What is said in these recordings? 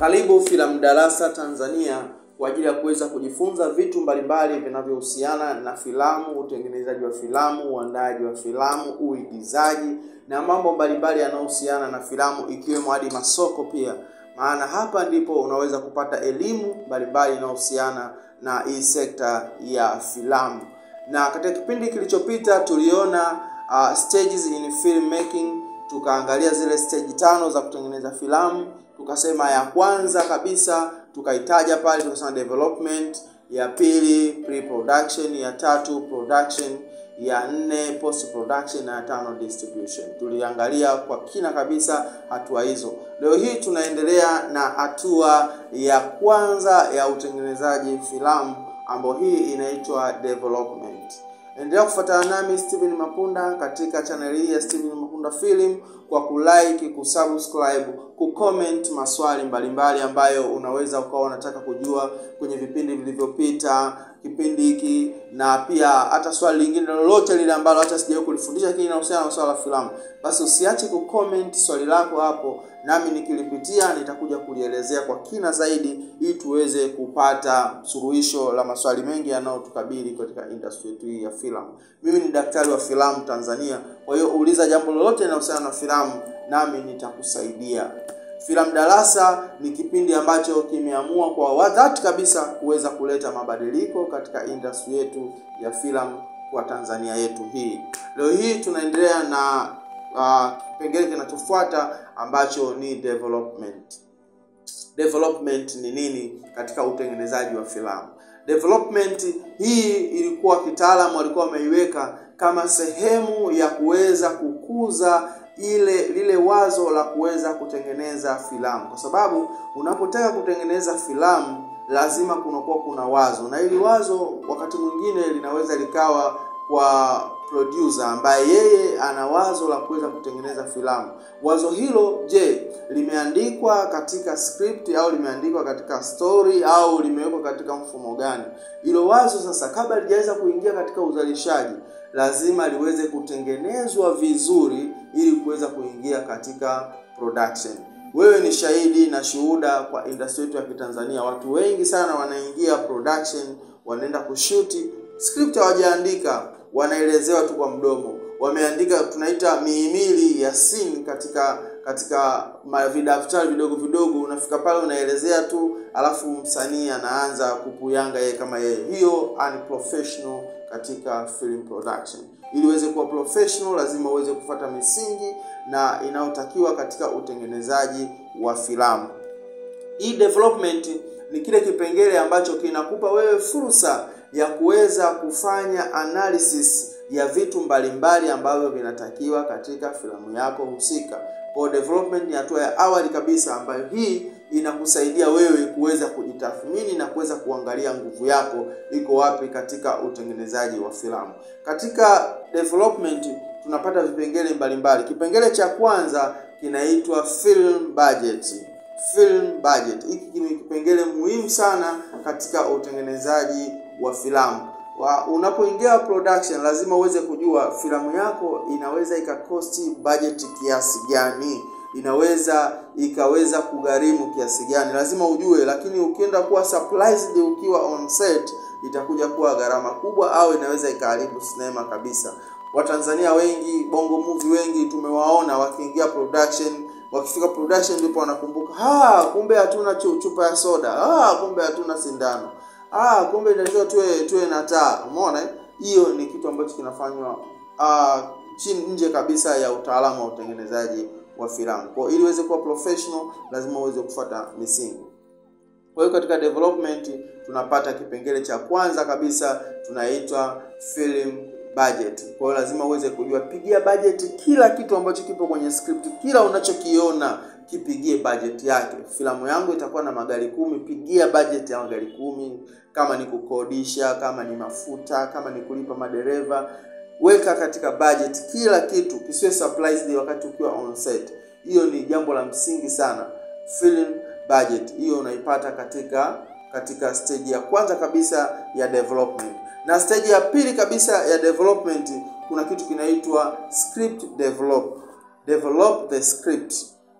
Karibu Filamu Darasa Tanzania kwa ajili ya kuweza kujifunza vitu mbalimbali vinavyohusiana na filamu, utengenezaji wa filamu, uandaji wa filamu, uigizaji na mambo mbalimbali yanayohusiana na filamu ikiwemo hadi masoko pia. Maana hapa ndipo unaweza kupata elimu mbalimbali inayohusiana na hii sekta ya filamu. Na katika kipindi kilichopita tuliona uh, stages in filmmaking, tukaangalia zile stage tano za kutengeneza filamu tukasema ya kwanza kabisa tukaitaja pale, tukasema development, ya pili pre-production, ya tatu production, ya nne post production na ya tano distribution. Tuliangalia kwa kina kabisa hatua hizo. Leo hii tunaendelea na hatua ya kwanza ya utengenezaji filamu ambayo hii inaitwa development. Endelea kufuatana nami Steven Mapunda katika channel hii ya Steven Mapunda Film kwa kulike, kusubscribe, kucomment maswali mbalimbali ambayo unaweza ukawa unataka kujua kwenye vipindi vilivyopita, kipindi hiki na pia hata swali lingine lolote lile ambalo hata sijawahi kulifundisha lakini linahusiana na swala la filamu, basi usiache kucomment swali lako hapo, nami nikilipitia nitakuja kulielezea kwa kina zaidi, ili tuweze kupata suluhisho la maswali mengi yanayotukabili katika industry yetu hii ya filamu. Mimi ni daktari wa filamu Tanzania, kwa hiyo uliza jambo lolote linalohusiana na filamu, nami nitakusaidia. Filamu Darasa ni kipindi ambacho kimeamua kwa dhati kabisa kuweza kuleta mabadiliko katika industry yetu ya filamu kwa Tanzania yetu hii. Leo hii tunaendelea na kipengele uh, kinachofuata ambacho ni development. Development ni nini katika utengenezaji wa filamu? Development hii ilikuwa kitaalamu walikuwa wameiweka kama sehemu ya kuweza kukuza ile lile wazo la kuweza kutengeneza filamu, kwa sababu unapotaka kutengeneza filamu lazima kunakuwa kuna wazo, na ili wazo wakati mwingine linaweza likawa kwa producer ambaye yeye ana wazo la kuweza kutengeneza filamu. Wazo hilo, je, limeandikwa katika script au limeandikwa katika story au limewekwa katika mfumo gani? Hilo wazo sasa, kabla lijaweza kuingia katika uzalishaji, lazima liweze kutengenezwa vizuri ili kuweza kuingia katika production. Wewe ni shahidi na shuhuda kwa industry yetu ya Kitanzania, watu wengi sana wanaingia production, wanaenda kushuti, script hawajaandika, wanaelezewa tu kwa mdomo. Wameandika tunaita mihimili ya scene katika katika vidaftari vidogo vidogo, unafika pale unaelezea tu, alafu msanii anaanza kupuyanga yeye kama yeye. Hiyo unprofessional katika film production. Ili uweze kuwa professional, lazima uweze kufuata misingi na inayotakiwa katika utengenezaji wa filamu. Hii development ni kile kipengele ambacho kinakupa wewe fursa ya kuweza kufanya analysis ya vitu mbalimbali ambavyo vinatakiwa katika filamu yako husika. Kwa development ni hatua ya awali kabisa ambayo hii inakusaidia wewe kuweza kujitathmini na kuweza kuangalia nguvu yako iko wapi katika utengenezaji wa filamu. Katika development tunapata vipengele mbalimbali. Kipengele cha kwanza kinaitwa film budget. Film budget hiki ni kipengele muhimu sana katika utengenezaji wa filamu. Unapoingia production, lazima uweze kujua filamu yako inaweza ikakosti budget kiasi gani, inaweza ikaweza kugharimu kiasi gani, lazima ujue. Lakini ukienda kuwa surprised ukiwa on set, itakuja kuwa gharama kubwa, au inaweza ikaharibu sinema kabisa. Watanzania wengi, bongo movie wengi tumewaona wakiingia production wakifika production ndipo wanakumbuka, ah, kumbe hatuna chupa ya soda, ah, kumbe hatuna sindano, ah, kumbe inatakiwa tuwe tuwe na taa. Umeona, hiyo ni kitu ambacho kinafanywa ah, chini nje kabisa ya utaalamu wa utengenezaji wa filamu. Kwa ili uweze kuwa professional, lazima uweze kufuata misingi. Kwa hiyo katika development tunapata kipengele cha kwanza kabisa tunaitwa film budget. Kwa hiyo lazima uweze kujua, pigia budget kila kitu ambacho kipo kwenye script, kila unachokiona kipigie budget yake. Filamu yangu itakuwa na magari kumi, pigia budget ya magari kumi. Kama ni kukodisha, kama ni mafuta, kama ni kulipa madereva, weka katika budget kila kitu, kisiwe surprised wakati ukiwa on set. Hiyo ni jambo la msingi sana. Film budget hiyo unaipata katika katika stage ya kwanza kabisa ya development na stage ya pili kabisa ya development kuna kitu kinaitwa script develop develop the script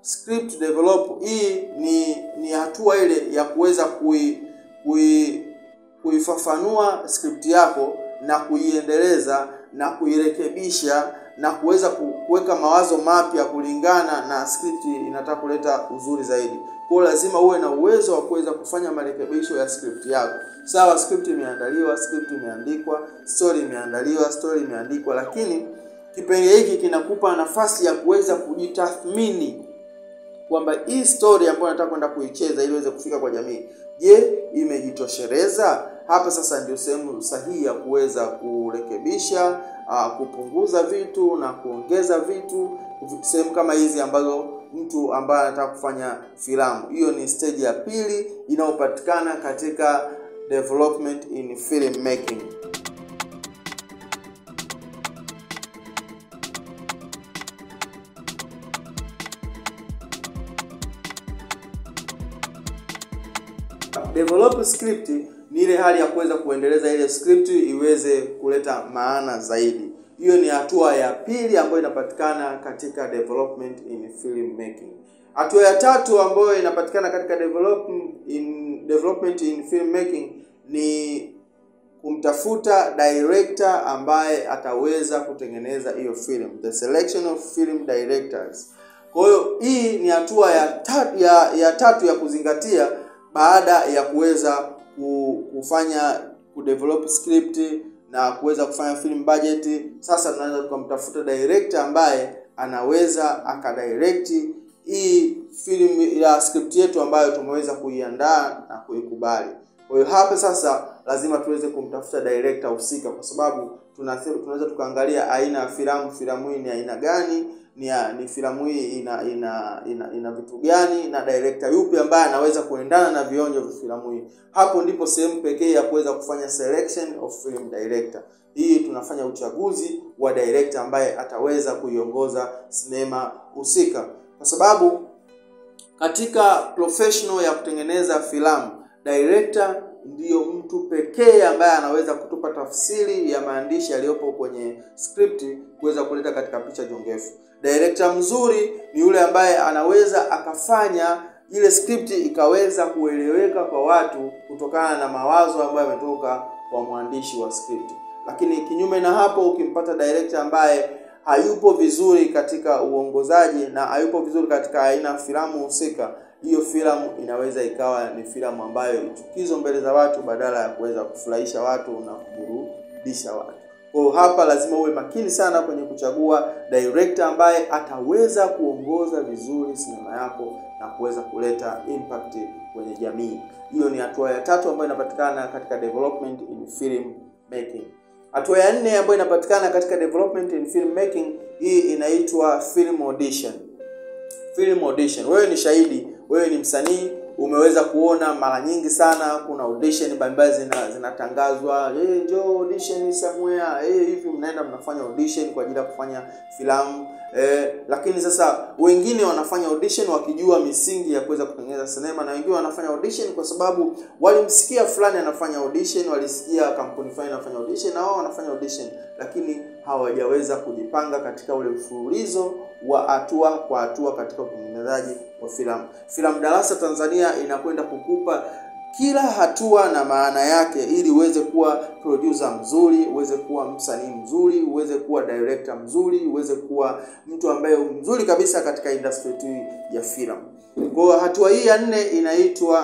script develop, hii ni ni hatua ile ya kuweza kui, kui kuifafanua script yako na kuiendeleza na kuirekebisha na kuweza kuweka mawazo mapya kulingana na script inataka kuleta uzuri zaidi. Kwa hiyo lazima uwe na uwezo wa kuweza kufanya marekebisho ya script yako. Sawa, script imeandaliwa, script imeandikwa, story imeandaliwa, story imeandikwa, lakini kipengele hiki kinakupa nafasi ya kuweza kujitathmini kwamba hii story ambayo nataka kwenda kuicheza ili iweze kufika kwa jamii, je, imejitosheleza? Hapa sasa ndio sehemu sahihi ya kuweza kurekebisha, uh, kupunguza vitu na kuongeza vitu, sehemu kama hizi ambazo mtu ambaye anataka kufanya filamu. Hiyo ni stage ya pili inayopatikana katika development in film making. Develop script ni ile hali ya kuweza kuendeleza ile script iweze kuleta maana zaidi. Hiyo ni hatua ya pili ambayo inapatikana katika development in film making. Hatua ya tatu ambayo inapatikana katika develop in development in film making ni kumtafuta director ambaye ataweza kutengeneza hiyo film, the selection of film directors. Kwa hiyo hii ni hatua ya tatu ya, ya tatu ya kuzingatia baada ya kuweza kufanya kudevelop script na kuweza kufanya film budget. Sasa tunaweza tukamtafuta director ambaye anaweza akadirect hii film ya script yetu ambayo tumeweza kuiandaa na kuikubali. Kwa hiyo hapa sasa lazima tuweze kumtafuta director husika, kwa sababu tunaweza tukaangalia aina ya filamu, filamu hii ni aina gani, ni, ya, ni filamu hii ina ina ina, ina vitu gani na director yupi ambaye anaweza kuendana na vionjo vya filamu hii. Hapo ndipo sehemu pekee ya kuweza kufanya selection of film director. Hii tunafanya uchaguzi wa director ambaye ataweza kuiongoza sinema husika, kwa sababu katika professional ya kutengeneza filamu director ndiyo mtu pekee ambaye anaweza kutupa tafsiri ya maandishi yaliyopo kwenye script kuweza kuleta katika picha jongefu. Director mzuri ni yule ambaye anaweza akafanya ile script ikaweza kueleweka kwa watu kutokana na mawazo ambayo yametoka kwa mwandishi wa script. Lakini kinyume na hapo, ukimpata director ambaye hayupo vizuri katika uongozaji na hayupo vizuri katika aina ya filamu husika, hiyo filamu inaweza ikawa ni filamu ambayo ichukizo mbele za watu badala ya kuweza kufurahisha watu na kuburudisha watu. Kwa hapa lazima uwe makini sana kwenye kuchagua director ambaye ataweza kuongoza vizuri sinema yako na kuweza kuleta impact kwenye jamii. Hiyo ni hatua ya tatu ambayo inapatikana katika development in film making. Hatua ya nne ambayo inapatikana katika development in film making, hii inaitwa film audition. Film audition, wewe ni shahidi, wewe ni msanii, umeweza kuona mara nyingi sana kuna audition mbalimbali zina zinatangazwa, hey, njoo audition somewhere, hey, hivi mnaenda mnafanya audition kwa ajili ya kufanya filamu eh, lakini sasa wengine wanafanya audition wakijua misingi ya kuweza kutengeneza sinema, na wengine wanafanya audition kwa sababu walimsikia fulani anafanya audition, walisikia kampuni fulani anafanya audition na wao wanafanya audition, lakini hawajaweza kujipanga katika ule mfululizo wa hatua kwa hatua katika utengenezaji wa filamu. Filamu Darasa Tanzania inakwenda kukupa kila hatua na maana yake, ili uweze kuwa producer mzuri, uweze kuwa msanii mzuri, uweze kuwa director mzuri, uweze kuwa mtu ambaye mzuri kabisa katika industry hii ya filamu. Kwa hatua hii ya nne inaitwa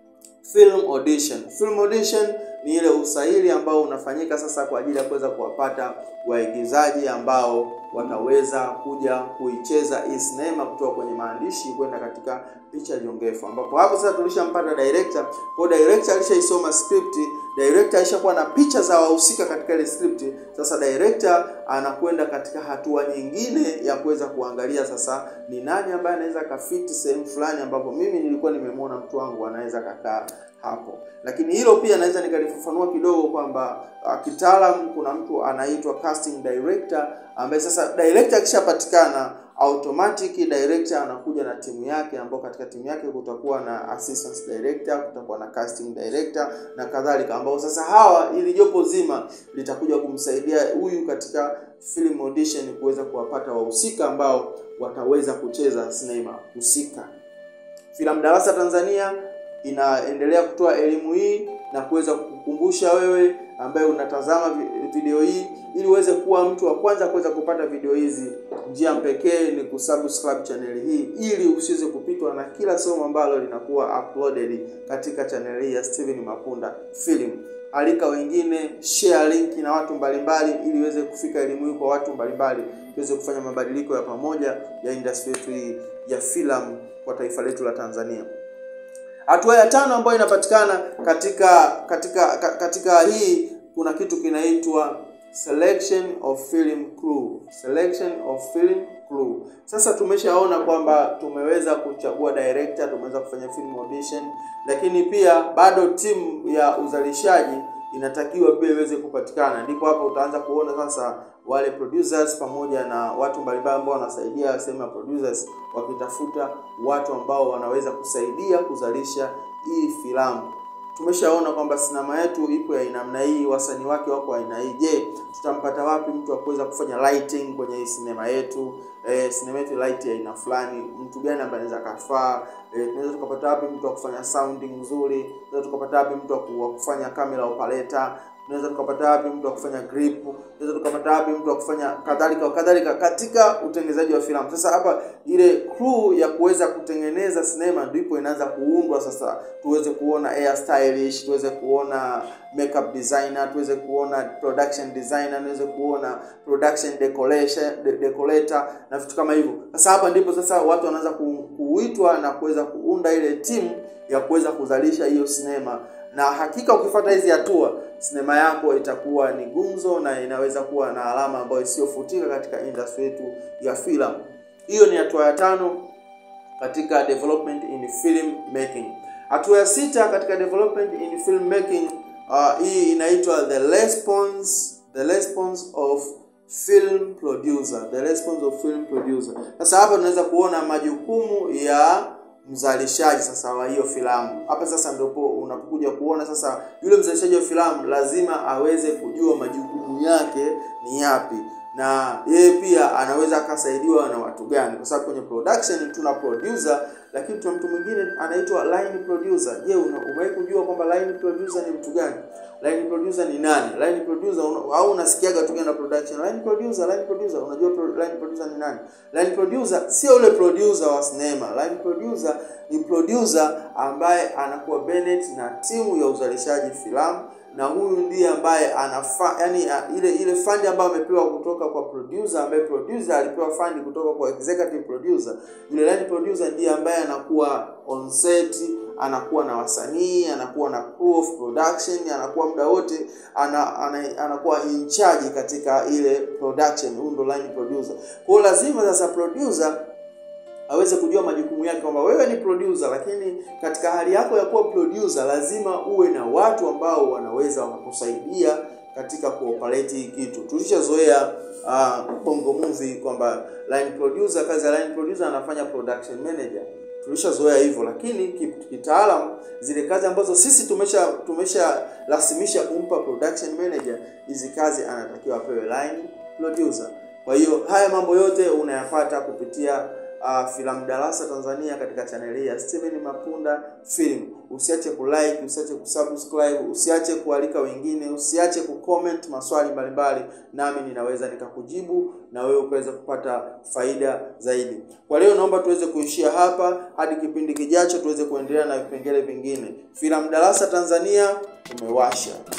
film audition. Film audition ni ile usahili ambao unafanyika sasa kwa ajili ya kuweza kuwapata waigizaji ambao wataweza kuja kuicheza hii sinema kutoka kwenye maandishi kwenda katika picha jongefu, ambapo hapo sasa tulishampata director. Kwa director alishaisoma script, director alishakuwa na picha za wahusika katika ile script. Sasa director anakwenda katika hatua nyingine ya kuweza kuangalia sasa ni nani ambaye anaweza kafiti sehemu fulani ambapo mimi nilikuwa nimemwona mtu wangu anaweza kakaa hapo. Lakini hilo pia naweza nikalifafanua kidogo kwamba uh, kitaalamu kuna mtu anaitwa casting director ambaye sasa director akishapatikana automatic director anakuja na timu yake, ambao katika timu yake kutakuwa na assistant director, kutakuwa na casting director na kadhalika, ambao sasa hawa ili jopo zima litakuja kumsaidia huyu katika film audition kuweza kuwapata wahusika ambao wataweza kucheza sinema husika. Filamu Darasa Tanzania inaendelea kutoa elimu hii na kuweza kukukumbusha wewe ambaye unatazama video hii ili uweze kuwa mtu wa kwanza kuweza kupata video hizi. Njia pekee ni kusubscribe channel hii ili usiweze kupitwa na kila somo ambalo linakuwa uploaded katika channel hii ya Steven Mapunda Film. Alika wengine, share link na watu mbalimbali ili iweze kufika elimu hii kwa watu mbalimbali, tuweze kufanya mabadiliko ya pamoja ya industry yetu hii ya filamu kwa taifa letu la Tanzania. Hatua ya tano ambayo inapatikana katika katika katika hii kuna kitu kinaitwa selection of film crew. Selection of film crew. Sasa tumeshaona kwamba tumeweza kuchagua director, tumeweza kufanya film audition, lakini pia bado timu ya uzalishaji inatakiwa pia iweze kupatikana. Ndipo hapo utaanza kuona sasa wale producers pamoja na watu mbalimbali ambao wanasaidia sehemu ya producers wakitafuta watu ambao wanaweza kusaidia kuzalisha hii filamu. Tumeshaona kwamba sinema yetu ipo ya namna hii, wasanii wake wako aina hii. Je, tutampata wapi mtu wa kuweza kufanya lighting kwenye hii sinema yetu? Eh, sinema yetu light ya aina fulani, mtu gani ambaye anaweza kafaa? Eh, tunaweza tukapata wapi mtu wa kufanya sounding nzuri? Tunaweza tukapata wapi mtu wa kufanya camera operator? tunaweza tukapata wapi mtu wa kufanya grip, tunaweza tukapata wapi mtu wa kufanya kadhalika kadhalika katika utengenezaji wa filamu. Sasa hapa ile crew ya kuweza kutengeneza sinema ndipo inaanza kuundwa sasa, tuweze kuona hair stylish, tuweze kuona makeup designer, tuweze kuona production designer, tuweze kuona production decoration de, decorator na vitu kama hivyo. Sasa hapa ndipo sasa watu wanaanza ku, kuitwa na kuweza kuunda ile timu ya kuweza kuzalisha hiyo sinema na hakika ukifuata hizi hatua sinema yako itakuwa ni gumzo na inaweza kuwa na alama ambayo isiyofutika katika industry yetu ya filamu. Hiyo ni hatua ya tano katika development in film making. Hatua ya sita katika development in film making, uh, hii inaitwa the response the response of film producer, the response of film producer. Sasa hapa tunaweza kuona majukumu ya mzalishaji sasa wa hiyo filamu. Hapa sasa ndipo unapokuja kuona sasa yule mzalishaji wa filamu lazima aweze kujua majukumu yake ni yapi, na yeye pia anaweza akasaidiwa na watu gani, kwa sababu kwenye production tuna producer, lakini tuna mtu mwingine anaitwa line producer. Je, umewahi kujua kwamba line producer ni mtu gani? Line producer ni nani? Line producer una, au unasikiaga tu na production. Line producer, line producer, unajua pro, line producer ni nani? Line producer sio yule producer wa sinema. Line producer ni producer ambaye anakuwa Bennett na timu ya uzalishaji filamu na huyu ndiye ambaye anafa yani ile ile fund ambayo amepewa kutoka kwa producer, ambaye producer alipewa fund kutoka kwa executive producer. Yule line producer ndiye ambaye anakuwa on set, anakuwa na wasanii, anakuwa na crew of production, anakuwa muda wote ana, ana, anakuwa in charge katika ile production. Huyu ndo line producer. Kwa hiyo lazima sasa producer aweze kujua majukumu yake kwamba wewe ni producer, lakini katika hali yako ya kuwa producer lazima uwe na watu ambao wanaweza wakakusaidia katika kuoperate hii kitu. Tulishazoea uh, bongo movie kwamba line producer, kazi ya line producer anafanya production manager, tulishazoea hivyo, lakini kitaalamu zile kazi ambazo sisi tumesha tumesharasimisha kumpa production manager, hizi kazi anatakiwa apewe line producer. Kwa hiyo haya mambo yote unayapata kupitia Uh, Filamu Darasa Tanzania katika chaneli ya Steven Mapunda Film. Usiache kulike, usiache kusubscribe, usiache kualika wengine, usiache kucomment maswali mbalimbali, nami ninaweza nikakujibu na wewe ukaweza kupata faida zaidi. Kwa leo naomba tuweze kuishia hapa hadi kipindi kijacho, tuweze kuendelea na vipengele vingine. Filamu Darasa Tanzania tumewasha.